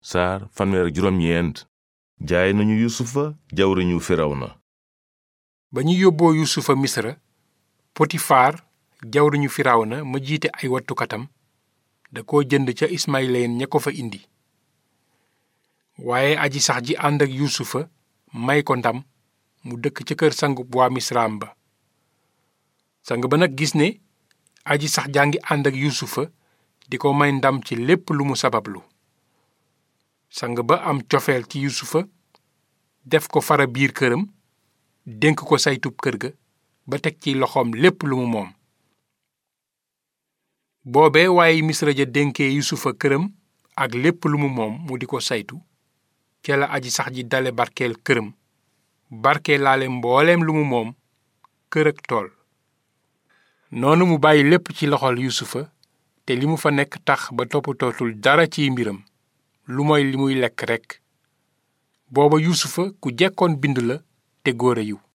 saar fanweer ak juróom ñeent jaay nañu yusufa jawriñu firawna ba ñu yóbboo yusufa misra potifaar jawriñu firawna ma jiite ay wattukatam da ko jënd ca ismayileen ña ko fa indi waaye aji sax ji ànd ak yusufa may ko ndam mu dëkk ca kër sangub waa misraam ba sang ba nag gis ne aji sax jaa ngi ànd ak yusufa di ko may ndam ci lépp lu mu sabablu sang ba am cofeel ci yusufa def ko fara biir këram dénk ko saytub kër ga ba teg ci loxoom lépp lu mu moom boobe waaye misra ja dénkee yusufa këram ak lépp lu mu moom mu di ko saytu ca la aji sax ji dale barkeel këram barkee laale mbooleem lu mu moom kër ak tool noonu mu bàyyi lépp ci loxol yusufa te li mu fa nekk tax ba toppatootul dara ciy mbiram lu mooy li muy lekk rekk booba yusufa ku jekkoon bind la te góor a yiw